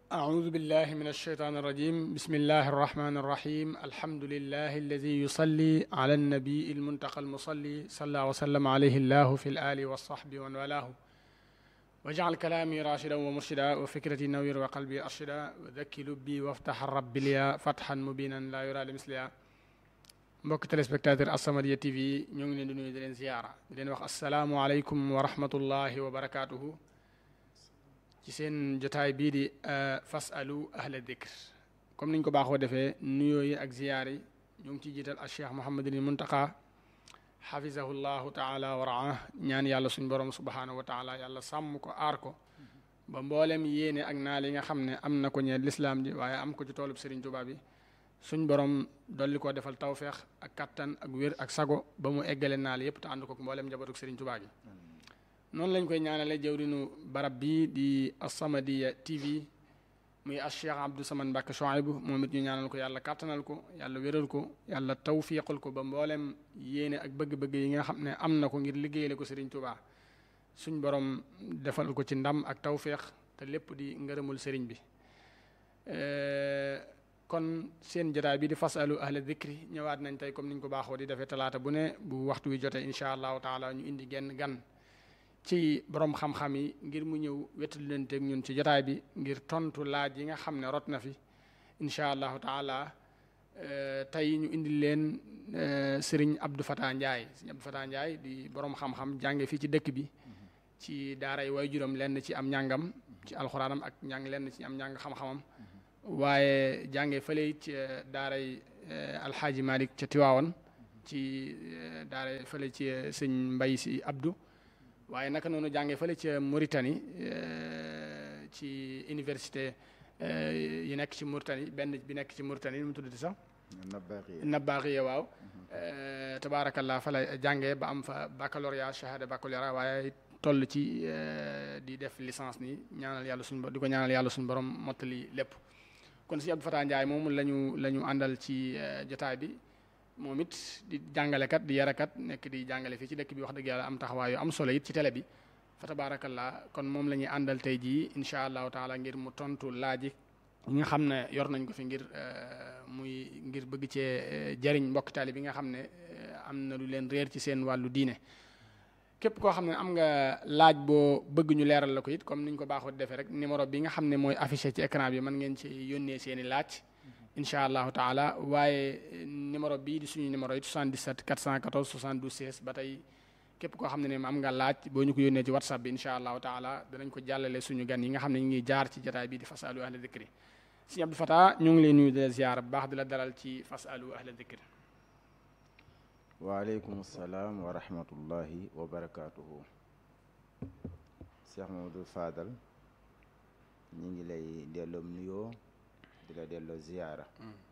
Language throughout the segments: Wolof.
أعوذ بالله من الشيطان الرجيم بسم الله الرحمن الرحيم الحمد لله الذي يصلي على النبي المنتقى المصلي صلى وسلم عليه الله في الآل والصحب ومن والاه واجعل كلامي راشدا ومرشدا وفكرتي نوير وقلبي أرشدا وذكي لبي وافتح الرب لي فتحا مبينا لا يرى لمثلها mbokk téléspectateur As-Samadiyya TV ñoo ngi leen di nuyu di leen ziyaara di leen wax asalaamualeykum wa rahmatullahi wa barakaatuhu ci seen jotaay bii di fasalu ahla dikr comme niñ ko baaxoo defee nuyoo yi ak ziyaar yi ñu ngi ciy jiital al cheikh Mouhamadul Muntaqa xafizahu llahu taala wa raa ñaan yàlla suñ borom subhanahu wa taala yàlla sàmm ko aar ko ba mboolem yéene ak naal yi nga xam ne am na ko ñeel lislaam ji waaye am ko ci toolub Serigne Touba bi suñ borom dolli koo defal tawféex ak kattan ak wér ak sago ba mu eggale naal yépp te ànd ko mboolem njabootuk Serigne Touba gi noonu lañ koy ñaanale jawrinu barab bii di As-Samadiyya TV muy as Cheikh Abdou Samane Mbacke Chouaïbou moom it ñu ñaanal ko yàlla kattanal ko yàlla wéral ko yàlla tawfiqal ko ba mboolem yéene ak bëgg-bëgg yi nga xam ne am na ko ngir liggéeyale ko Serigne Touba suñ borom defal ko ci ndam ak tawféex te lépp di ngërëmul Serigne bi. kon seen jotaay bi di fasalu ahla dikri ñëwaat nañ tey comme niñ ko baaxoo di defee talaata bu ne bu waxtu wi jotee incha allahu taala ñu indi genn gan ci borom xam-xam yi ngir mu ñëw wettali leen teg ñun ci jotaay bi ngir tontu laaj yi nga xam ne rot na fi incha allahu taala tey ñu indi leen sëriñ Abdou Fatah Ndiaye sëriñ Abdou Fatah Ndiaye di borom xam-xam jànge fii ci dëkk bi ci daaray waajuram lenn ci am njàngam ci alxuraanam ak njàng lenn ci am njàng xam-xamam. waaye jànge fële ci daaray alxaaji Malick ca Tiwaawan ci daaray fële ci sëñ Mbay si Abdou waaye naka noonu jànge fële ca Mauritanie ci université yi nekk ci Mauritanie benn bi nekk ci Mauritanie nu mu tuddati sax Nabaaxiya waaw tabaarakallah fa la jànge ba am fa baccalauréat shahada baccalauréat waaye toll ci di def licence ni ñaanal yàlla suñu di ko ñaanal yàlla suñu borom mottali lépp kon si Abdou Fatah Ndiaye moom la ñu la ñu àndal ci jotaay bi moom it di jàngalekat di yarakat nekk di jàngale fii ci dëkk bi wax dëgg yàlla am taxawaay yu am solo it ci télé bi fa tabarakallah kon moom la ñuy àndal tey jii incha allahu taala ngir mu tontu laaj yi nga xam ne yor nañ ko fi ngir muy ngir bëgg cee jëriñ mbokk taali bi nga xam ne am na lu leen réer ci seen wàllu diine képp koo xam ne am nga laaj boo bëgg ñu leeral la ko it comme niñ ko baaxoo defee rek numéro bi nga xam ne mooy affiché ci écran bi mën ngeen ci yónnee seen i laaj incha allahu taala waaye numéro bii di suñu numéro it 77 414 72 16 ba tey képp koo xam ne ne am nga laaj boo ñu ko yónnee ci whatsapp bi incha allahu taala danañ ko jàllale suñu gan yi nga xam ne ñu ngi jaar ci jotaay bii di fasalu ahla dikri sëñ Abdou Fatah ñu ngi lay nuyu di la ziar bu baax di la dalal ci fasalu ahla dikri waaleykum salaam wa rahmatullahi wa barakaatuhu Cheikh Mamadou Fadal ñu ngi lay delloo nuyoo di la delloo ziyaara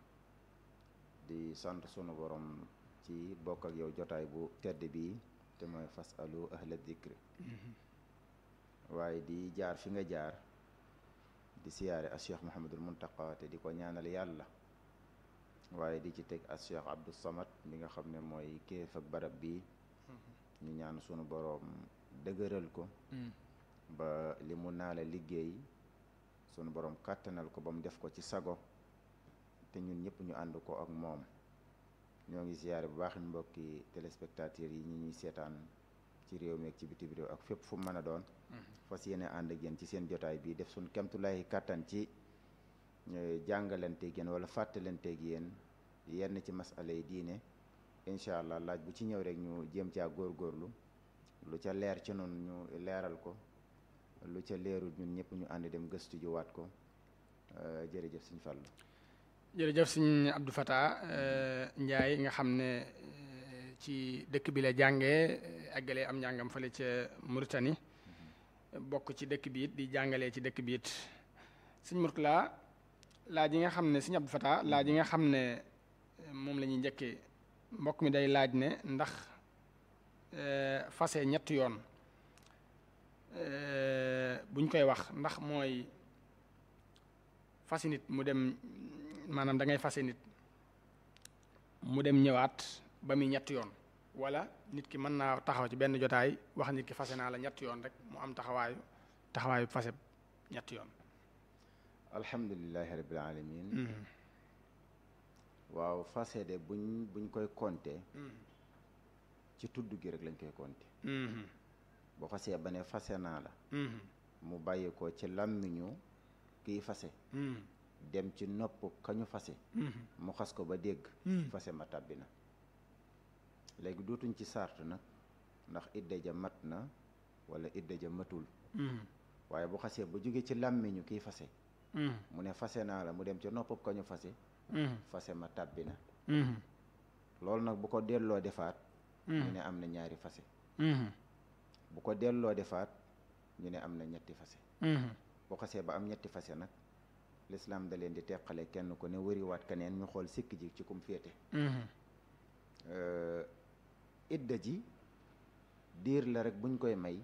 di sant sunu borom ci bokk ak yow jotaay bu tedd bi te mooy fasalu ahla dikri waaye di jaar fi nga jaar di siyaare as Cheikh Mouhamadul Muntaqa te di ko ñaanal yàlla waaye di ci teg as Cheikh Abdou Samad mi nga xam ne mooy kéef ak barab bi ñu ñaan sunu boroom dëgëral ko ba li mu naa la liggéey sunu boroom kàttanal ko ba mu def ko ci sago te ñun ñëpp ñu ànd ko ak moom ñoo ngi ziyaare bu baax mbokki téléspectateurs yi ñi ñuy seetaan ci réew mi ak ci bitim réew ak fépp fu mu mën a doon fas yéene ànd ak yéen ci seen jotaay bi def suñ kemtulaayi kàttan ci jàngalanteeg yéen wala fàttalanteeg yéen yenn ci masala yi diine incha allah laaj bu ci ñëw rek ñu jéem caa góorgóorlu lu ca leer ci noonu ñu leeral ko lu ca leerul ñun ñëpp ñu ànd dem gëstu ji waat ko jërëjëf suñ fàllu jërëjëf sëñ Abdou Fatah Ndiaye nga xam ne ci dëkk bi la jàngee àggalee am njàngam fële ca Mauritanie bokk ci dëkk bi it di jàngalee ci dëkk bi it sëñ Mourtala laaj yi nga xam ne sëñ Abdou Fatah laaj yi nga xam ne moom la ñuy njëkkee mbokk mi day laaj ne ndax fase ñetti yoon buñ koy wax ndax mooy fase nit mu dem maanaam da ngay fase nit mu dem ñëwaat ba muy ñetti yoon wala nit ki mën naa taxaw ci benn jotaay wax nit ki fase naa la ñetti yoon rek mu am taxawaayu taxawaayu fase ñetti yoon alhamdulilahi rabbil alamin waaw fase de buñ buñ koy compter ci tudd gi rek lañ koy compter boo xasee ba ne fase naa la mu bàyyi ko ci làmmiñu kiy fase dem ci nopp kañu fase mu xas ko ba dégg fase ma tàbbi na léegi dootuñ ci sart nag ndax idda ja mat na wala idda ja matul waaye bu xasee ba jóge ci làmmiñu kiy fase mu ne fase naa la mu dem ci nopp kañu fase fase ma tàbbi na loolu nag bu ko delloo defaat ñu ne am na ñaari fase bu ko delloo defaat ñu ne am na ñetti fase bu xasee ba am ñetti fase nag lislaam da leen di teqale kenn ku ne wëriwaat keneen ñu xool sikk ji ci kum féete idda ji diir la rek buñ koy may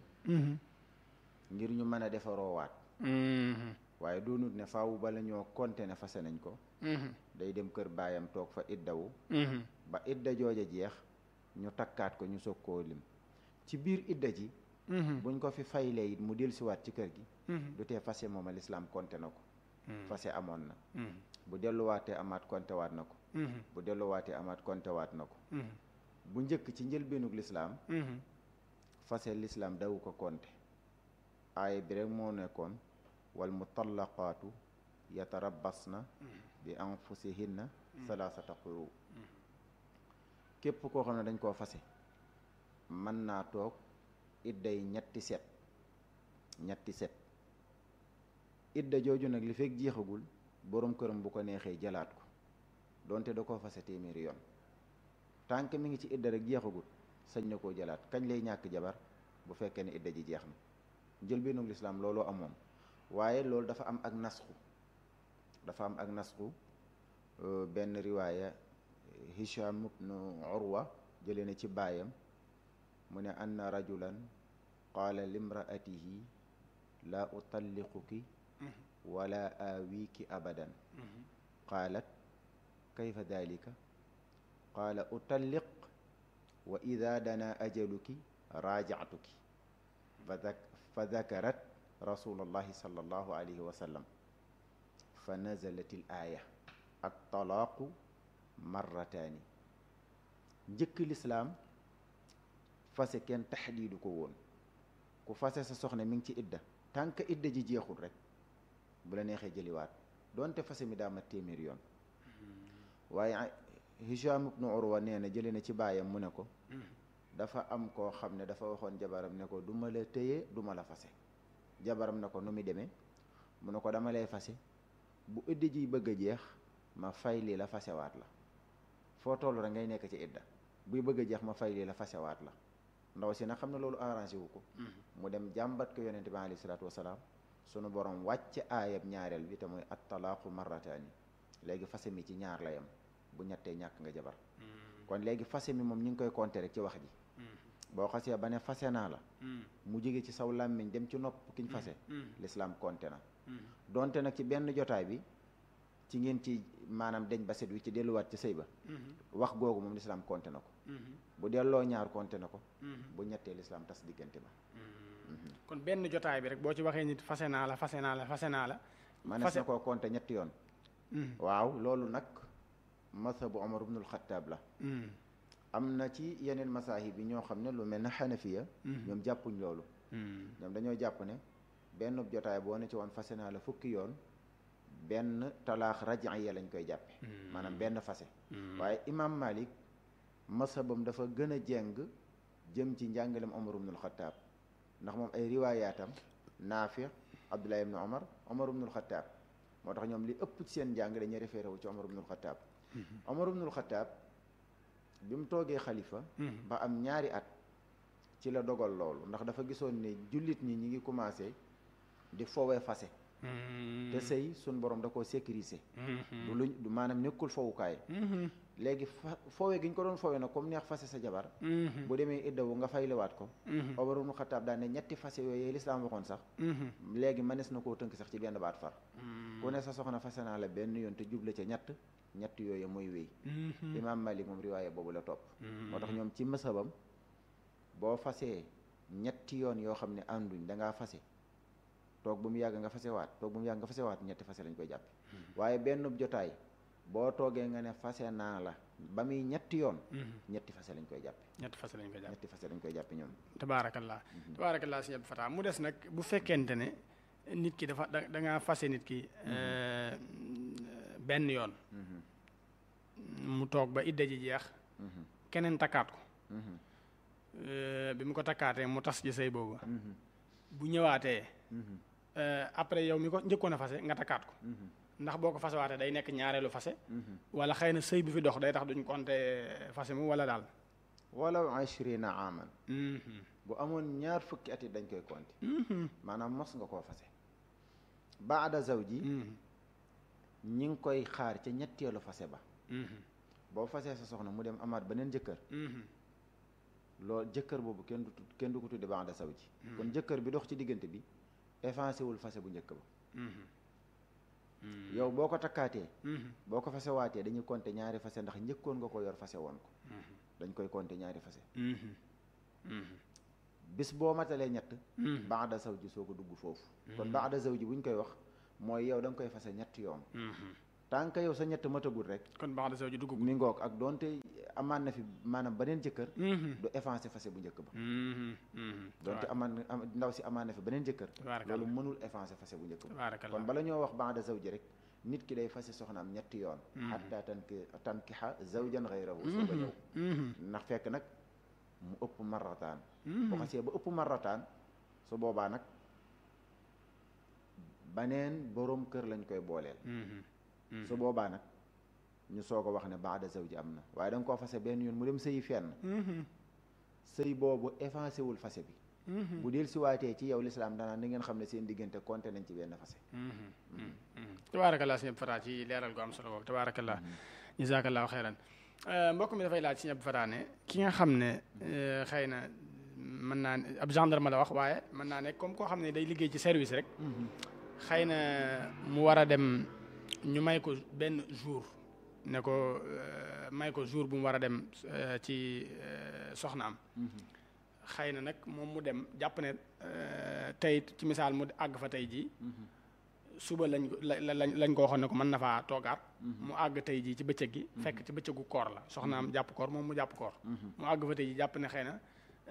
ngir ñu mën a defaroowaat waaye doonut ne faawu bala ñoo konte ne fase nañ ko day dem kër baayam toog fa iddawu ba idda jooja jeex ñu takkaat ko ñu soog koo lim ci biir idda ji buñ ko fi faylee it mu dellusiwaat ci kër gi du tee fase moom a lislaam konte na ko fase amoon na bu delluwaatee amaat konte waat na ko bu delluwaatee amaat konte waat na ko bu njëkk ci njëlbeenug lislaam fase lislaam dawu ko konte aaya bi rek moo nekkoon wal mutallaqaatu yatarabbasna bi anfusihinna salaasata quru képp koo xam ne dañ koo fase mën naa toog idday ñetti set ñetti set idda jooju nag li fekk jeexagul boroom këram bu ko neexee jëlaat ko donte da koo fase téeméeri yoon tànk mi ngi ci idda rek jeexagul sañ na koo jëlaat kañ lay ñàkk jabar bu fekkee ne idda ji jeex na njëlbéenug lislaam looloo amoon waaye loolu dafa am ak nasxu dafa am ak nasxu benn riwaaya hisham ibnu urwa jëlee na ci baayam mu ne anna rajulan qaala limraatihi laa utalliquki wala awiiki abadan qaalat kayfa dalika qaala utalliq wa ida dana ajaluki raajactuki fa dakarat rasulullahi sallallahu alayhi wa sallam fa nazalat il aaya at talaaqu marrataani njëkk lislaam fase kenn taxdiidu ko woon ku fase sa soxna mi ngi ci idda tànk idda ji jeexul rek bu la neexee jëliwaat doonte fase mi daa mat téeméer yoon waaye Hisham ibnu Urwa nee na jëlee na ci baayam mu ne ko dafa am koo xam ne dafa waxoon jabaram ne ko du ma la téye du ma la fase jabaram ne ko nu muy demee mu ne ko dama lay fase bu idda ji bëgg a jeex ma fay lii la fasewaat la foo toll rek ngay nekk ci idda buy bëgg a jeex ma fay lii la fasewaat la ndaw si nag xam ne loolu arrangé wu ko mu dem jàmbat ko yonente bi alayhi salaatu wasalaam sunu borom wàcc aayab ñaareel bi te mooy at talaaqu marrataani léegi fase mi ci ñaar la yam bu ñettee ñàkk nga jabar kon léegi fase mi moom ñu ngi koy compter rek ci wax ji boo xasee ba ne fase naa la mu jóge ci saw làmmiñ dem ci nopp kiñ fase lislaam compter na donte nag ci benn jotaay bi ci ngeen ci maanaam deñ ba set wi ci delluwaat ci sëy ba wax googu moom lislaam compter na ko bu delloo ñaar compter na ko bu ñettee lislaam tas diggante ba kon benn jotaay bi rek boo ci waxee nit fase naa la fase naa la fase naa la manees na koo compter ñetti yoon waaw loolu nag mazhabu Omar ibnul Xattaab la am na ci yeneen masaahib yi ñoo xam ne lu mel ne xanafiya ñoom jàppuñ loolu ñoom dañoo jàpp ne benn jotaay boo ne ci woon fase naa la fukki yoon benn talaax rajiya lañ koy jàppe maanaam benn fase waaye imam Malik mashabam dafa gën a jeng jëm ci njàngalem Omar ibnul Xattaab ndax moom ay riwaayaatam Naafi Abdullah ibnu Omar Omar ibnul Xattaab moo tax ñoom li ëpp ci seen njàng dañuy référé wu ci Omar ibnul Xattaab Omar ibnul Xattaab bi mu toogee xalifa ba am ñaari at ci la dogal loolu ndax dafa gisoon ne jullit ñi ñi ngi commencé di fowee fase te sëy suñ borom da koo sécuriser du luñ du maanaam nekkul fowukaay léegi fa fowe gi ñu ko doon fowe nag comme neex fase sa jabar bu demee iddawu nga fayliwaat ko Omar ibnu Xattaab daan ne ñetti fase yooyu lislaam waxoon sax léegi mënees na koo tënk sax ci benn baat far ku ne sa soxna fase naa la benn yoon te juble ca ñett ñett yooyu mooy wéy imaam Malik moom riwaaye boobu la topp moo tax ñoom ci mësabam boo fasee ñetti yoon yoo xam ne ànduñ dangaa fase toog bu mu yàgg nga fasewaat toog bu mu yàgg nga fasewaat ñetti fase lañ koy jàppe waaye benn jotaay boo toogee nga ne fase naa la ba muy ñetti yoon ñetti fase lañ koy jàppe ñetti fase lañ koy jàppe ñetti fase lañ koy jàppe ñoom tabaarakallah tabaarakallah sëñ Abdou Fatah mu des nag bu fekkente ne nit ki dafa da da ngaa fase nit ki benn yoon mu toog ba idda ji jeex keneen takkaat ko bi mu ko takkaatee mu tas ji sëy boobu bu ñëwaatee après yow mi ko njëkkoon a fase nga takkaat ko ndax boo ko fasewaatee day nekk ñaareelu fase wala xëy na sëy bi fi dox day tax duñ compter fase mu wala daal wala ashrina aman bu amoon ñaar fukki at it dañ koy compter maanaam mos nga koo fase baada zawji ñi ngi koy xaar ca ñetteelu fase ba boo fasee sa soxna mu dem amaat beneen jëkkër loolu jëkkër boobu kenn du kenn du ko tudde baada zawji kon jëkkër bi dox ci diggante bi effacé wul fase bu njëkk ba yow boo ko takkaatee boo ko fase waatee dañuy compter ñaari fase ndax njëkkoon nga ko yor fase woon ko dañ koy compter ñaari fase bis boo matalee ñett baada zawji soo ko dugg foofu kon baada zawji bu ñu koy wax mooy yow da nga koy fase ñett yoon tant que yow sa ñett matagul rek kon baada zawji dugg mi ngoog ak doonte amaan na fi maanaam beneen jëkkër du effacé fase bu njëkk ba doonte amaan ndaw si amaan na fi beneen jëkkër loolu mënul effacé fase bu njëkk ba kon bala ñoo wax baada zawji rek nit ki day fase soxnaam ñetti yoon xatta tanki tankixa zawjan xayrahu soo ko ñëw ndax fekk nag mu ëpp marrataan bu xasee ba ëpp marrataan su boobaa nag baneen boroom kër lañ koy booleel su boobaa nag ñu soog a wax ne baada zawji am na waaye da nga koo fase benn yoon mu dem sëyi fenn sëy boobu effacé wul fase bi bu del si waatee ci yow lislaam danaa ni ngeen xam ne seen diggante compté nañ ci benn fase tabaarakallah sëñ Abdou Fatah ci leeral gu am solo boobu tabaarakallah jazakallahu xeyran mbokk mi dafay laaj sëñ Abdou Fatah ne ki nga xam ne xëy na mën naa ne ab gendarme la wax waaye mën naa nekk comme koo xam ne day liggéey ci service rek xëy na mu war a dem ñu may ko benn jour ne ko may ko jour bu mu war a dem ci soxnaam xëy na nag moom mu dem jàpp ne tey ci misaal mu àgg fa tey jii suba lañ lañ lañ ko waxoon ne ko mën na faa toogaat mu àgg tey jii ci bëccëg gi fekk ci bëccëgu koor la soxnaam jàpp koor moom mu jàpp koor mu àgg fa tey jii jàpp ne xëy na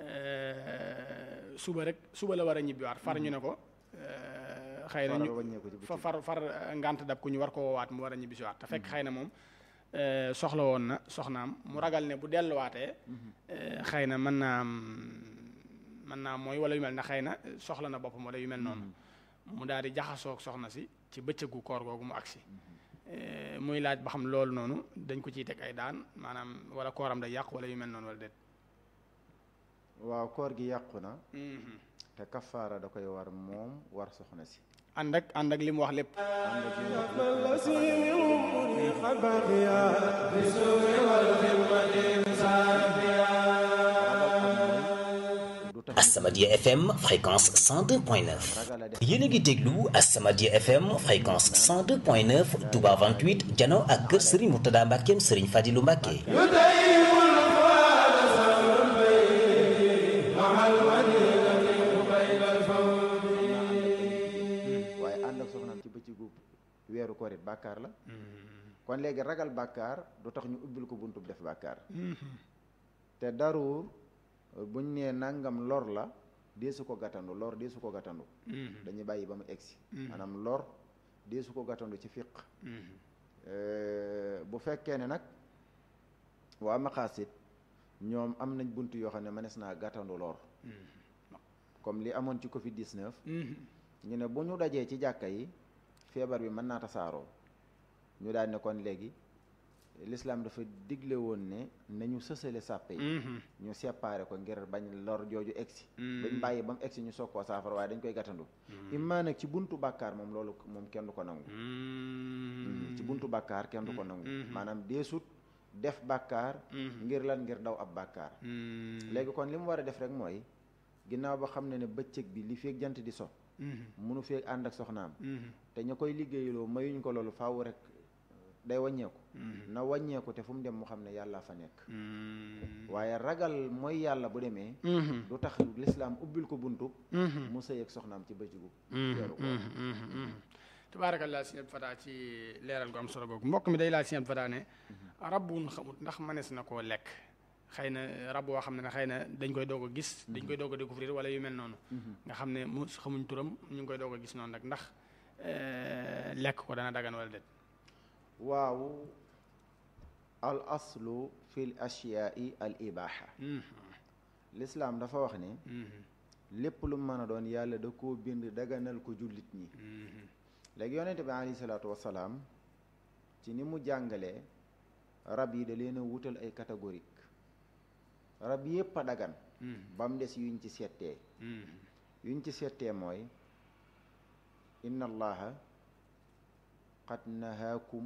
suba rek suba la war a ñibbiwaat far ñu ne ko xëy na ñu fa far far ngant dab ku ñu war ko woowaat mu war a ñibbisiwaat te fekk xëy na moom soxla woon na soxnaam mu ragal ne bu delluwaatee xëy na mën naa mën naa mooy wala yu mel na xëy na soxla na boppam wala yu mel noonu mu daal di jaxasoog soxna si ci bëccëgu koor googu mu agsi muy laaj ba xam loolu noonu dañ ko ciy teg ay daan maanaam wala kooram day yàq wala yu mel noonu wala déet waaw koor gi yàqu na te kafaara da koy war moom war soxna si ànd ak ànd ak li mu wax lépp As-Samadiyya FM fréquence 102.9 yéen a ngi déglu As-Samadiyya FM fréquence 102.9 Touba 28 jano ak kër Serigne Mourtada Mbackeem Serigne Fadilou Mbacke waaye ànd ak soxnaam ci bëccëgu weeru koor it bàkkaar la kon léegi ragal bàkkaar du tax ñu ubbil ko buntub def bàkkaar te daruur buñ nee nangam lor la deesu ko gàttandu lor deesu ko gàttandu dañuy bàyyi ba mu egsi maanaam lor deesu ko gàttandu ci fiq bu fekkee ne nag waa maqaasit ñoom am nañ bunt yoo xam ne mënees naa gàttandu lor comme li amoon ci covid 19 ñu ne bu ñu dajee ci jàkka yi feebar bi mën naa tasaaroo ñu daal ne kon léegi l'islam dafa digle woon ne nañu sësale sàppe yi ñu séparé ko ngir bañ lor jooju egsi bañ bàyyi ba mu egsi ñu soog koo saafara waaye dañ koy gàttandu immaa nag ci buntu bàkkaar moom loolu moom kenn du ko nangu ci buntu bàkkaar kenn du ko nangu maanaam deesut def bàkkaar ngir lan ngir daw ab bàkkaar léegi kon li mu war a def rek mooy ginnaaw ba xam ne ne bëccëg bi li feeg jant di so munu feeg ànd ak soxnaam te ña koy liggéeyaloo mayuñ ko loolu faaw rek day wàññeeku na wàññeeku te fu mu dem mu xam ne yàlla fa nekk waaye ragal mooy yàlla bu demee du tax lislaam ubbil ko buntu mu sëy ak soxnaam ci bëccëgu weeru koor tabaarakallah sëñ Abdou Fatah ci leeral gu am solo googu mbokk mi day laaj sëñ Abdou Fatah ne rab wuñ xamut ndax mënees na koo lekk xëy na rab woo xam ne ne xëy na dañ koy doog a gis dañ koy doog a découvrir wala yu mel noonu nga xam ne mu xamuñ turam ñu ngi koy doog a gis noonu nag ndax lekk ko dana dagan wala déet waaw al aslu fi l ashyai al ibaha lislaam dafa wax ne lépp lu mën a doon yàlla da koo bind daganal ko jullit ñi léegi yonente bi alayhi salaatu wasalaam ci ni mu jàngalee rab yi da leen a wutal ay catégorique rab yépp a dagan ba mu des yuñ ci settee yuñ ci settee mooy inna allaha qad nahaakum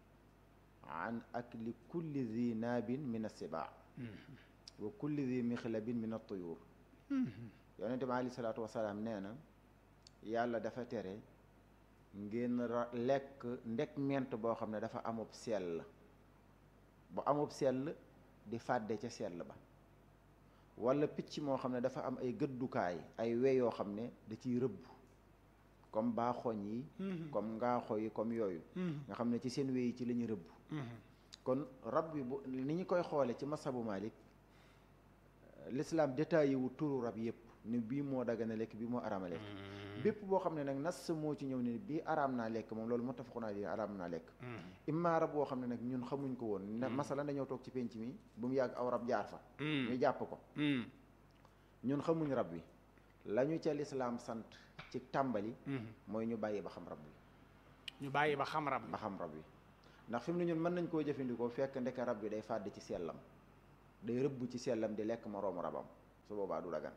an akli kulli zi naabin min assibaa wa kulli zi mixlabin min attuyur yonente bi alayhi salaatu wasalaam nee na yàlla dafa tere ngeen lekk ndek ment boo xam ne dafa amub sell bu amub sell di fàdde ca sell ba wala picc moo xam ne dafa am ay gëddukaay ay we yoo xam ne da ciy rëbb comme baaxoñ yi comme ngaaxo yi comme yooyu nga xam ne ci seen we yi ci la ñu rëbb kon rab bi bu ni ñu koy xoole ci masabu Malik l'islam détaillé wu turu rab yépp ni bii moo dagana lekk bii moo araama lekk bépp boo xam ne nag nas moo ci ñëw ne bii araam naa lekk moom loolu muttafaqun alayhi araam naa lekk imma rab boo xam ne nag ñun xamuñ ko woon ne masala dañoo toog ci penc mi bu mu yàgg aw rab jaar fa ñu jàpp ko ñun xamuñ rab wi la ñu ca lislaam sant ci tàmbali mooy ñu bàyyi ba xam rab wi ñu bàyyi ba xam rab ba xam rab wi ndax fi mu ne ñun mën nañ koo jëfandikoo fekk ndeke rab bi day fàdd ci sellam day rëbb ci sellam di lekk moroomu rabam su boobaa du dagan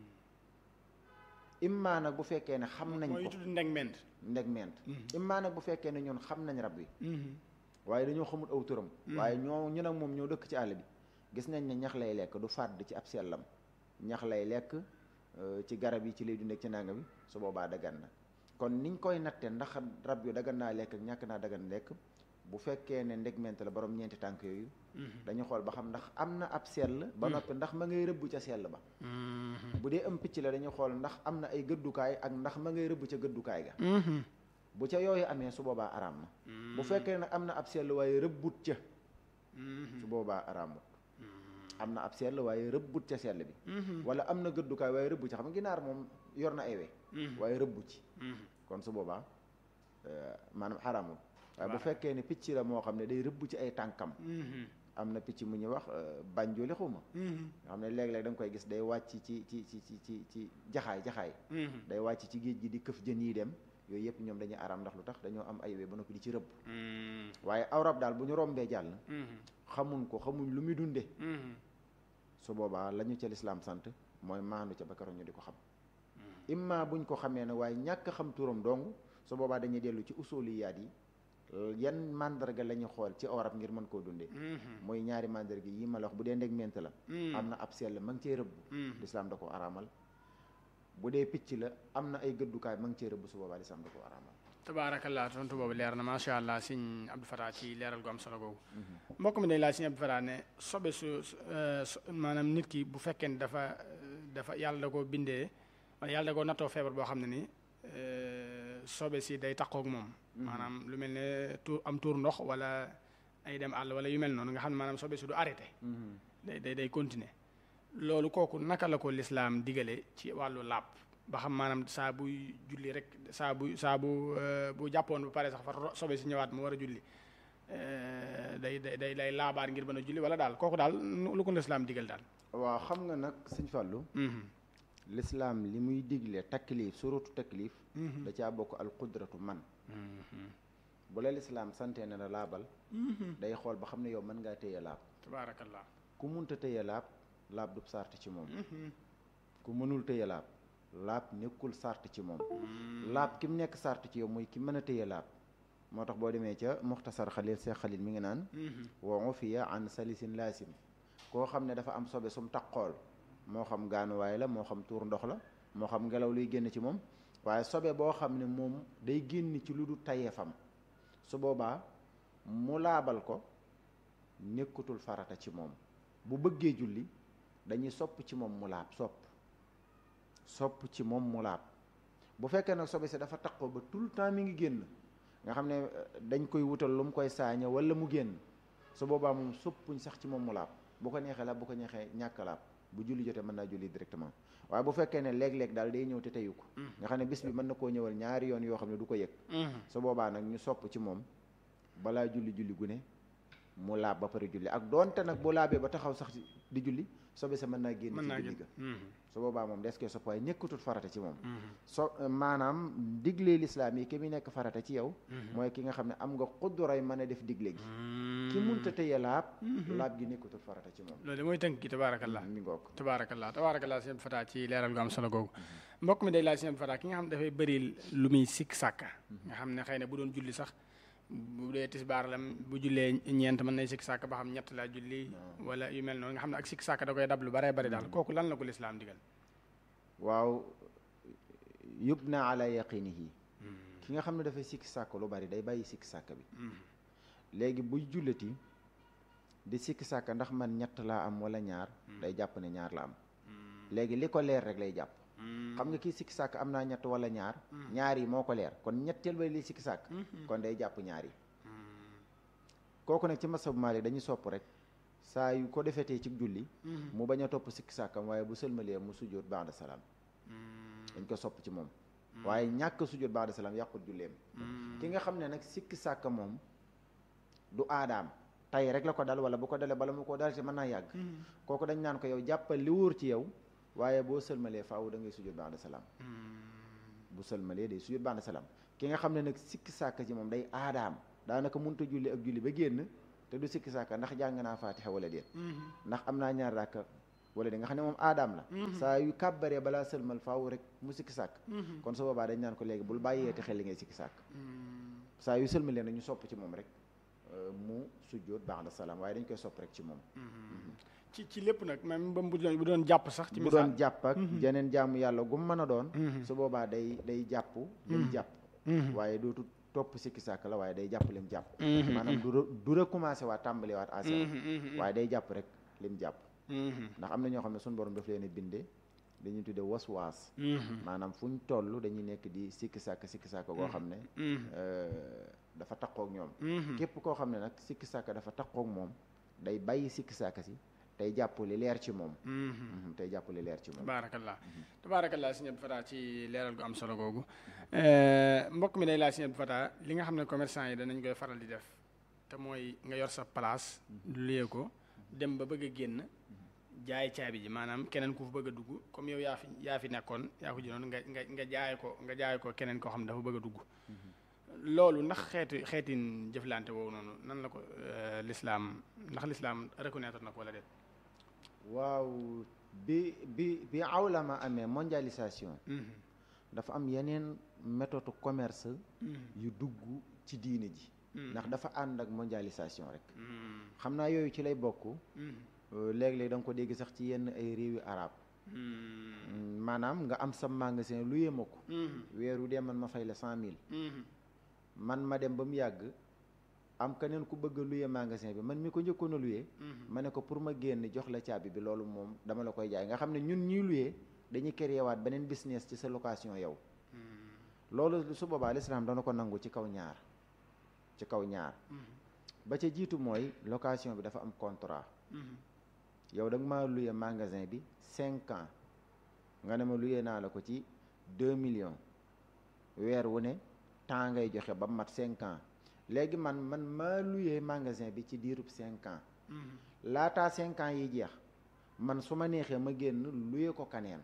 immaa nag bu fekkee ne xam nañ ko mooy tudd ndeg ment ndeg ment immaa nag bu fekkee ne ñun xam nañ rab wi waaye dañoo xamul aw turam waaye ñoo ñu nag moom ñoo dëkk ci àll bi gis nañ ne ñax lay lekk du fàdd ci ab sellam ñax lay lekk ci garab yi ci lay dundee ci nanga bi su boobaa dagan na kon niñ koy natte ndax rab yu dagan naa lekk ak ñàkk naa dagan lekk bu fekkee ne ndegment la borom ñeenti tànk yooyu dañu xool ba xam ndax am na ab sell ba noppi ndax ma ngay rëbb ca sell ba bu dee am picc la dañu xool ndax am na ay gëddukaay ak ndax ma ngay rëbb ca gëddukaay ga bu ca yooyu amee su boobaa araam na bu fekkee nag am na ab sell waaye rëbbut ca su boobaa araamut am na ab sell waaye rëbbut ca sell bi wala am na gëddukaay waaye rëbb ca xam nga ginaar moom yor na ay we waaye rëbbu ci kon su boobaa maanaam araamut waaye bu fekkee ne picc la moo xam ne day rëbb ci ay tànkam am na picc mu ñuy wax banjooli xuma nga xam ne léeg-léeg da nga koy gis day wàcc ci ci ci ci ci ci jaxaay jaxaay day wàcc ci géej gi di këf jën yi dem yooyu yëpp ñoom dañuy araam ndax lu tax dañoo am ay we ba noppi di ci rëbb waaye aw rab daal bu ñu rombee jàll xamuñ ko xamuñ lu muy dunde su boobaa la ñu ca lislaam sant mooy maandu ca ba keroog ñu di ko xam imma buñ ko xamee ne waaye ñàkk xam turam dong su boobaa dañuy dellu ci usuliyaat yi yan mandarga la ñu xool ci orab ngir mën koo dundee mooy ñaari mandarga yi ma la wax bu dee ndeg ment la am na ab sell ma ngi cee rëbb lislaam da ko araamal bu dee picc la am na ay gëddukaay ma ngi cee rëbb su boobaa lislaam da ko araamal tabaarakallah tontu boobu leer na macha allah sëñ Abdou Fatah ci leeral gu am solo googu mbokk mi day laaj sëñ Abdou Fatah ne sobe su maanaam nit ki bu fekkee ne dafa dafa yàlla da koo bindee wala yàlla da koo nattoo feebar boo xam ne ni sobe si day taqoog moom maanaam lu mel ne tuur am tuur ndox wala ay dem àll wala yu mel noonu nga xam ne maanaam sobe si du arrêté day day day continuer loolu kooku naka la ko lislaam digale ci wàllu làpp ba xam maanaam saa buy julli rek saa bu saa bu bu jàppoon bu pare sax fa sobe si ñëwaat mu war a julli day day day day laabaar ngir mën a julli wala daal kooku daal lu ko lislaam digal daal waaw xam nga nag sëñ Fallou lislaam li muy digle taklif suratu taklif da caa bokk al qudratu man bu la lislaam sante ne la laabal day xool ba xam ne yow mën ngaa téye laab tabaarakallah ku munta téye laab laab du sart ci moom ku mënul téye laab laab nekkul sart ci moom laab ki mu nekk sart ci yow mooy ki mën a téye laab moo tax boo demee ca muxtasar xalil see xalil mi ngi naan wa ufiya an salisin laasim koo xam ne dafa am sobe sum taqool moo xam gaanuwaay la moo xam tuur ndox la moo xam ngelaw luy génn ci moom waaye sobe boo xam ne moom day génn ci lu du tayeefam su boobaa mu laabal ko nekkutul farata ci moom bu bëggee julli dañuy sopp ci moom mu laab sopp sopp ci moom mu laab bu fekkee nag sobe si dafa taqoo ba tout le temps mi ngi génn nga xam ne dañ koy wutal lu mu koy saaña wala mu génn su boobaa moom soppuñ sax ci moom mu laab bu ko neexee laab bu ko neexee ñàkk laab bu julli jotee mën naa julli directement waaye bu fekkee ne léeg-léeg daal day ñëw te teyu ko nga xam ne bis bi mën na koo ñëwal ñaari yoon yoo xam ne du ko yëg su boobaa nag ñu sopp ci moom balaa julli julli gu ne mu laab ba pare julli ak doonte nag bu laabee ba taxaw sax di julli sobe sa mën naa génn ci julli ga su boobaa moom des koy sopp waaye nekkatul farata ci moom so maanaam diglee lislaam yi ki mu nekk farata ci yow mooy ki nga xam ne am nga xudduray mën a def digle gi ki munta tëye laab laab gi nekkatul farata ci moom loolu mooy tënk gi tabaarakallah mi ngoog tabaarakallah tabaarakallah sëñ Fata ci leeral gu am solo googu mbokk mi day laaj sëñ Fata ki nga xam ne dafay bëri lu muy sikk sàkka nga xam ne xëy na bu doon julli sax bu dee tisbaar la bu jullee ñeent mën nay sikk sàkk ba xam ñett laa julli wala yu mel noonu nga xam ne ak sikk sàkk da koy dab lu baree bari daal kooku lan la ko lislaam digal waaw yubna ala yaqinihi ki nga xam ne dafay sikki sàkk lu bari day bàyyi sikki sàkk bi léegi buy julliti di sikki sàkk ndax man ñett laa am wala ñaar day jàpp ne ñaar la am léegi li ko leer rek lay jàpp xam nga kii sikki sàkk am naa ñett wala ñaar ñaar yi moo ko leer kon ñetteel ba li sikki sàkk kon day jàpp ñaar yi kooku nag ci masabu Maalik dañuy sopp rek saa yu ko defetee ci julli mu bañ a topp sikki sàkkam waaye bu sëlmalee mu sujjóot ba'da salaam dañ ko sopp ci moom waaye ñàkk sujjóot ba'da salaam yàqut julleem ki nga xam ne nag sikki sàkk moom du aadaam tay rek la ko dal wala bu ko dalee bala mu ko dal ci mën naa yàgg kooku dañ naan ko yow jàppal li wóor ci yow waaye boo sëlmalee faaw da ngay sujjóot ba'da salaam bu sëlmalee day sujjóot ba'da salaam ki nga xam ne nag sikki sàkk ci moom day aadaam daanaka mënut a julli ak julli ba génn te du sikki sàkk ndax jàng naa faatixa wala déet ndax am naa ñaar ràkka wala di nga xam ne moom aadaam la saa yu kàbbaree balaa sëlmal faaw rek mu sikki sàkk kon su boobaa dañ naan ko léegi bul bàyyee te xel li ngay sikki sàkk saa yu sëlmalee nag ñu sopp ci moom rek mu sujjóot ba'da salaam waaye dañ koy sopp rek ci moom ci ci lépp nag même ba bu doon bu doon jàpp sax ci bu doon jàpp ak jeneen jaamu yàlla gum mën a doon su boobaa day day jàpp lim jàpp waaye dootu topp sikki sàkk la waaye day jàpp lim jàpp maanaam du du recommencé waat tàmbali waat à zéro waaye day jàpp rek lim jàpp ndax am na ñoo xam ne suñu borom daf leen bindee dañuy tudde was-waas maanaam fu ñu toll dañuy nekk di sikki sàkk sikki sàkk goo xam ne dafa taqoog ñoom képp koo xam ne nag sikki sàkk dafa taqoog moom day bàyyi sikki sàkk si tey jàpp li leer ci moom tey jàpp li leer ci moom tabaarakallah tabaarakallah sëñ Abdou Fata ci leeral gu am solo googu mbokk mi day laaj sëñ Abdou Fata li nga xam ne commerçant yi danañ koy faral di def te mooy nga yor sa place luyee ko dem ba bëgg a génn jaay caabi ji maanaam keneen ku fa bëgg a dugg comme yow yaa fi yaa fi nekkoon yaa ko jëloon nga nga nga jaay ko nga jaay ko keneen koo xam ne dafa bëgg a dugg loolu ndax xeeti xeetin jëflante woowu noonu nan la ko lislaam ndax lislaam reconnaître na ko wala déet waaw bi bi bi awlama amee mondialisation dafa am yeneen méthode commerce yu dugg ci diine ji ndax dafa ànd ak mondialisation rek xam naa yooyu ci lay bokk léeg-léeg da nga ko dégg sax ci yenn ay réewi arab maanaam nga am sa magasin lu yéema ko weeru dee man ma fay la cent mille man ma dem ba mu yàgg am keneen ku bëgg a luye magasin bi man mi ko njëkkoon a luye ma ne ko pour ma génn jox la caabi bi loolu moom dama la koy jaay nga xam ne ñun ñuy luye dañuy créer waat beneen business ci sa location yow loolu su boobaa lislaam dana ko nangu ci kaw ñaar ci kaw ñaar ba ca jiitu mooy location bi dafa am contrat yow da nga maa luye magasin bi cinq ans nga ne ma luye naa la ko ci deux millions weer wu ne temps ngay joxe ba mat cinq ans léegi man man maa luyee magasin bi ci diirub cinq ans laataa cinq ans yi jeex man su ma neexee ma génn luyee ko kaneen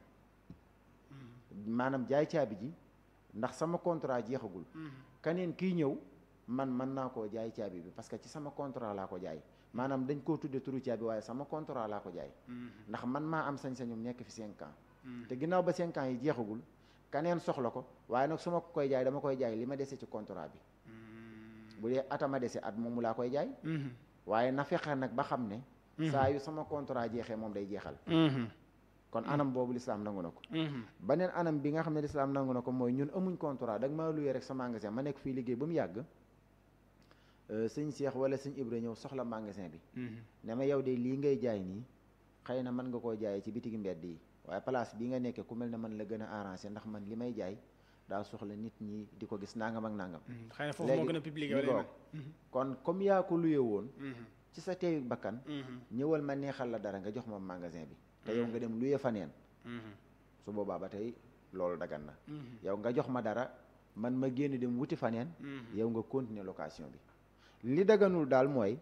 maanaam jaay caabi ji ndax sama contrat jeexagul kaneen kiy ñëw man mën naa koo jaay caabi bi parce que ci sama contrat laa ko jaay maanaam dañ koo tudde turu caabi waaye sama contrat laa ko jaay ndax man maa am sañ-sañum nekk fi cinq ans te ginnaaw ba cinq ans yi jeexagul kaneen soxla ko waaye nag su ma koy jaay dama koy jaay li ma dese ci contrat bi bu dee atama dese at moomu laa koy jaay waaye na fexe nag ba xam ne saa yu sama contrat jeexee moom day jeexal kon anam boobu lislaam nangu na ko beneen anam bi nga xam ne lislaam nangu na ko mooy ñun amuñ contrat da nga maa luyee rek sa magasin ma nekk fii liggéey ba mu yàgg sëñ Cheikh wala sëñ Ibra ñëw soxla magasin bi ne ma yow de lii ngay jaay nii xëy na mën nga koo jaayee ci bitigi mbedd yi waaye place bi nga nekkee ku mel ne man la gën a arrangé ndax man li may jaay daa soxla nit ñi di ko gis nangam ak nangam xëy na foofu moo gën a public wala kon comme yaa ko luye woon ci sa teeyu bakkan ñëwal ma neexal la dara nga jox ma magasin bi te yow nga dem luye faneen su boobaa ba tey loolu dagan na yow nga jox ma dara man ma génn dem wuti faneen yow nga continuer location bi li daganul daal mooy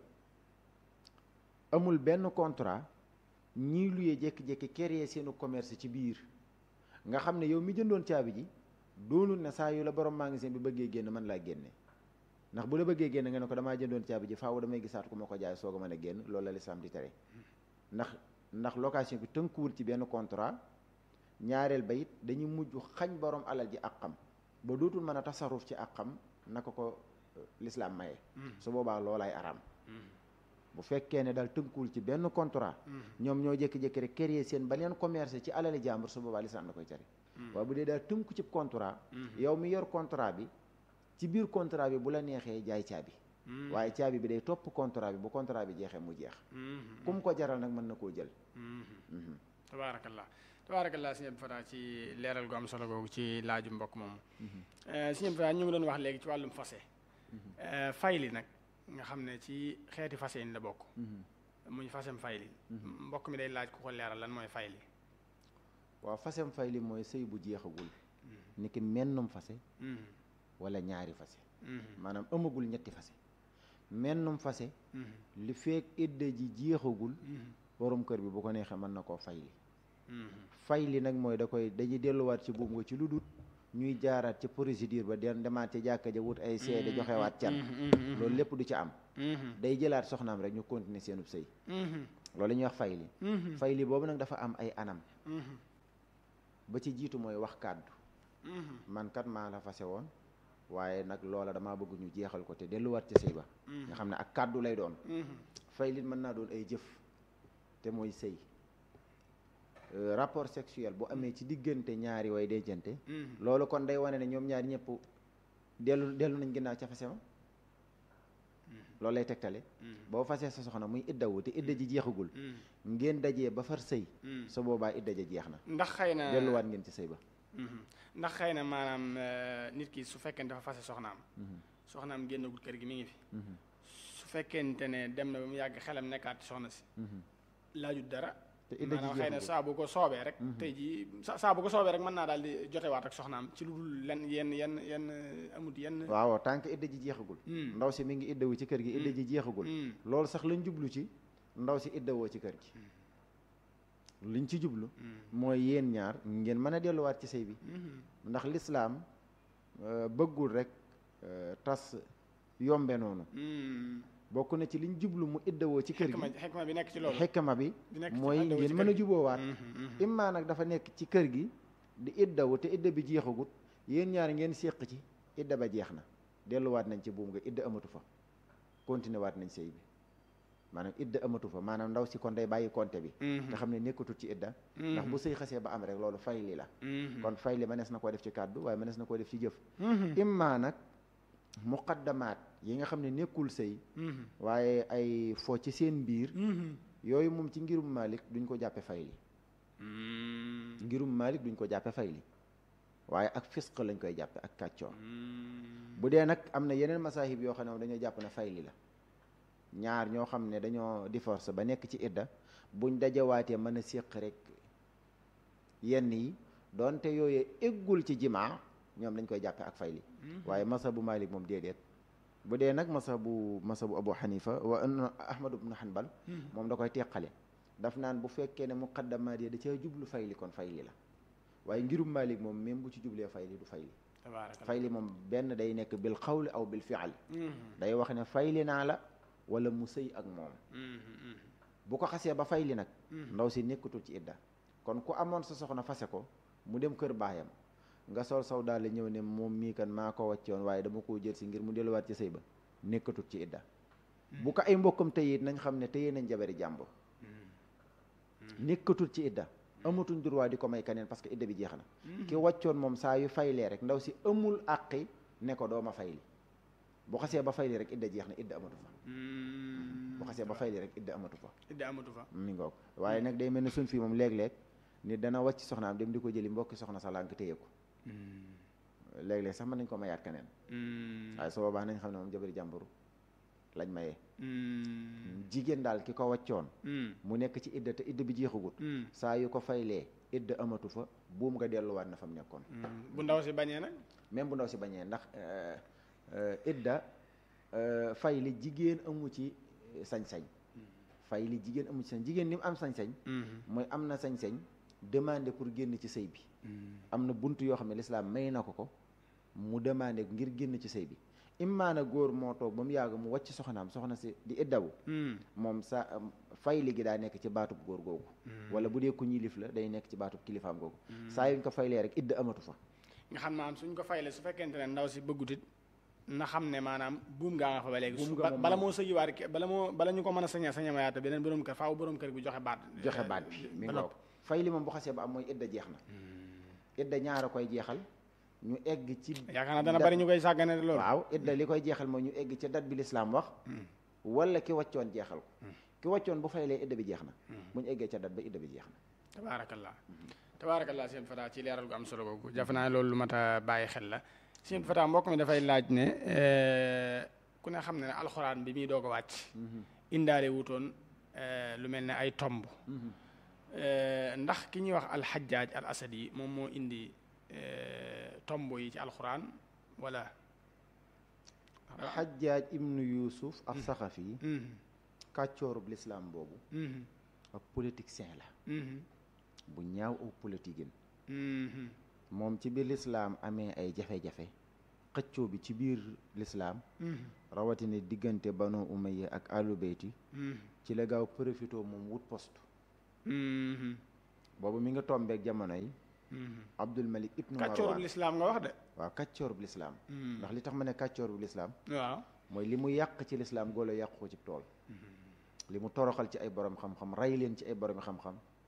amul benn contrat ñii luye jékki-jékki créer seenu commerce ci biir nga xam ne yow mi jëndoon caabi ji doonul ne saa yu la borom magasin bi bëggee génn man laa génne ndax bu la bëggee génn nga ne ko damaa jëndoon caabi ji faaw damay gisaat ku ma ko jaay soog a mën a génn loolu la lislaam di tere ndax ndax location bi tënkuwul ci benn contrat ñaareel ba it dañuy mujj xañ borom alal ji ak xam ba dootul mën a tasaruf ci ak xam naka ko lislaam maye su boobaa loolaay araam bu fekkee ne daal tënkuwul ci benn contrat ñoom ñoo jékki-jékki rek créer seen beneen commerce ci alali jàmbur su boobaa lislaam da koy tere waaye bu dee daal tënku ci contrat yow mi yor contrat bi ci biir contrat bi bu la neexee jaay caabi waaye caabi bi day topp contrat bi bu contrat bi jeexee mu jeex kum ko jaral nag mën na koo jël tabaarakallah tabaarakallah sëñ Abdou Fatah ci leeral gu am solo googu ci laaju mbokk moomu sëñ Abdou Fatah ñu ngi doon wax léegi ci wàllum fase fayli nag nga xam ne ci xeeti fase yi la bokk muy fasem fayli mbokk mi day laaj ku ko leeral lan mooy fayli waaw fasem fayli mooy sëy bu jeexagul ni ki mennum fase wala ñaari fase maanaam ëmmagul ñetti fase mennum fase li feek idda ji jeexagul borom kër bi bu ko neexee mën na koo fayli fayli nag mooy da koy dañuy delluwaat ci buum nga ci lu dul ñuy jaaraat ci procédure ba den demaat ci jàkka ja wut ay seede joxewaat can loolu lépp du ci am day jëlaat soxnaam rek ñu continuer seenub sëy loolu la ñuy wax fayli fayli boobu nag dafa am ay anam ba ci jiitu mooy wax kàddu man kat maa la fase woon waaye nag loola damaa bëgg ñu jeexal ko te delluwaat ci sëy ba nga xam ne ak kàddu lay doon fayli mën naa doon ay jëf te mooy sëy rapport sexuel bu amee ci diggante ñaari way dencante loolu kon day wane ne ñoom ñaari ñëpp dellu dellu nañ ginnaaw ca fase ma loolu lay tegtale boo fasee sa soxna muy iddawu te idda ji jeexagul ngeen dajee ba far sëy sa boobaa idda ja jeex na ndax xëy na delluwaat ngeen ci sëy ba ndax xëy na maanaam nit ki su fekkee dafa fase soxnaam soxnaam génnagul kër gi mi ngi fi su fekkente ne dem na ba mu yàgg xelam nekkaat soxna si laajut dara te idda ji maanaam xëy na saa bu ko soobee rek tey jii saa bu ko soobee rek mën naa daal di jotewaat ak soxnaam ci lu dul lenn yenn yenn yenn amut yenn waaw tant que idda ji jeexagul ndaw si mi ngi iddawu ci kër gi idda ji jeexagul loolu sax lañ jublu ci ndaw si iddawoo ci kër gi liñ ci jublu mooy yéen ñaar ngeen mën a delluwaat ci sëy bi ndax lislaam bëggul rek tas yombe noonu bokk na ci liñ jublu mu iddawoo ci kër gi xekma bi nekk ci loolu xekma bi mooy ngeen mën a juboowaat immaa nag dafa nekk ci kër gi di iddawu te idda bi jeexagut yéen ñaar ngeen séq ci idda ba jeex na delluwaat nañ ci buum nga idda amatu fa continué waat nañ sëy bi maanaam idda amatu fa maanaam ndaw si kon day bàyyi compte bi nga xam ne nekkatul ci idda ndax bu sëy xasee ba am rek loolu fayli la kon fayli mënees na koo def ci kàddu waaye mënees na koo def ci jëf immaa nag muqaddamaat yi nga xam ne nekkul sëy waaye ay fo ci seen biir yooyu moom ci ngirum Malik duñ ko jàppe fayli ngirum Malik duñ ko jàppe fayli waaye ak fisq lañ koy jàppe ak kàccoor bu dee nag am na yeneen masahib yoo xam ne dañoo jàpp ne fayli la ñaar ñoo xam ne dañoo divorce ba nekk ci idda buñ dajawaatee mën a séq rek yenn yi doonte yooyu eggul ci jimaa ñoom dañ koy jàppe ak fayli waaye masabu Malik moom déedéet bu dee nag masabu masabu Abu Hanifa wa Ahmad ibn Hanbal moom da koy teqale daf naan bu fekkee ne muqaddamaat yi da caa jublu fayli kon fayli la waaye ngirum Malik moom même bu ci jublee fayli du fayli fayli moom benn day nekk bil xawli aw bil fi'al day wax ne fayli naa la wala mu sëy ak moom bu ko xasee ba fayli nag ndaw si nekkatul ci idda kon ku amoon sa soxna fase ko mu dem kër baayam nga sol saw daal ñëw ne moom mii kan maa ko wàccoon waaye dama koo jël si ngir mu delluwaat ci sëy ba nekkatut ci idda bu ko ay mbokkam tëye it nañ xam ne tëye nañ jabari jàmbur nekkatut ci idda amatuñ droit di ko may kaneen parce que idda bi jeex na ki wàccoon moom saa yu faylee rek ndaw si amul àqi ne ko dooma fayli bu xasee ba fayli rek idda jeex na idda amatu fa bu xasee ba fayli rek idda amatu fa idda amatu fa mi ngoog waaye nag day mel ne suñ fii moom léeg-léeg nit dana wàcc soxnaam dem di ko jëli mbokki soxna sa lànk téye ko léeg-léeg sax mën nañ ko mayaat keneen waaye su boobaa nañ xam ne moom jabari jàmburu lañ mayee jigéen daal ki ko wàccoon mu nekk ci idda te idda bi jeexagut saa yu ko faylee idda amatu fa buum nga delluwaat na fa mu nekkoon bu ndaw si bañee nag même bu ndaw si bañee ndax idda fay li jigéen amu ci sañ-sañ fay li jigéen amu ci sañ jigéen li mu am sañ-sañ mooy am na sañ-sañ demandé pour génn ci sëy bi am na bunt yoo xam ne lislaam may na ko ko mu demandé ngir génn ci sëy bi immaana góor moo toog ba mu yàgg mu wàcc soxnaam soxna si di iddawu moom sa fay li gi daa nekk ci baatub góor googu wala bu dee ku ñilif la day nekk ci baatub kilifaam googu saa yuñ ko faylee rek idda amatu fa nga xam maanaam suñ ko fayle su fekkente ne ndaw si bëggutit na xam ne maanaam buum ngaa nga fa ba léegi Buum su nga moom bala moo sëyiwaat ke- bala moo bala ñu ko mën a saña sañamayaata beneen borom kër faaw borom kër bi joxe baat joxe baat bi mi ba ngoog noppi. fay li moom bu xasee ba am mooy idda jeex na idda ñaar a koy jeexal ñu egg ci yaakaar naa dana dat- bari ñu koy sàggane de loolu waaw idda li koy jeexal mooy ñu egg ci dat bi lislaam wax wala ki wàccoon jeexal ko ki wàccoon bu faylee idda bi jeex na bu ñu eggee ca dat ba idda bi jeex na tabaarakallah tabaarakallah seen fata ci leeral gu am solo googu jafe naa loolu lu mat a bàyyi xel la seen fata mbokk mi dafay laaj ne eh, ku ne xam ne ne alxuraan bi muy doog a wàcc indaale wutoon eh, lu mel ne ay tomb Eh, ndax ki ñuy wax alxajjaaj al asadi moom moo indi eh, tomb yi ci alxuraan wala xajjaaj ibnu yuusuf ak saxafi yi Mhm, kàccoorub lislaam boobu mhm, ak politicien la mhm, bu ñaaw aw politique mhm, moom ci biir lislaam amee ay jafe-jafe xëccoo bi ci biir lislaam mhm, rawatina diggante banu umayya ak alu beyti mhm, ci la gaaw profitoo moom wut poste mhm, boobu mi nga tombeek jamono yi mhm. abdul malik ibnu kàccoorub marwan lislaam nga wax de waaw kàccoorub lislaam Mhm. ndax li tax ma ne kàccoorub lislaam waaw mooy li mu yàq ci lislaam góolo yàqu ko ci tool li mu toroxal ci ay borom xam-xam rey leen ci ay borom xam-xam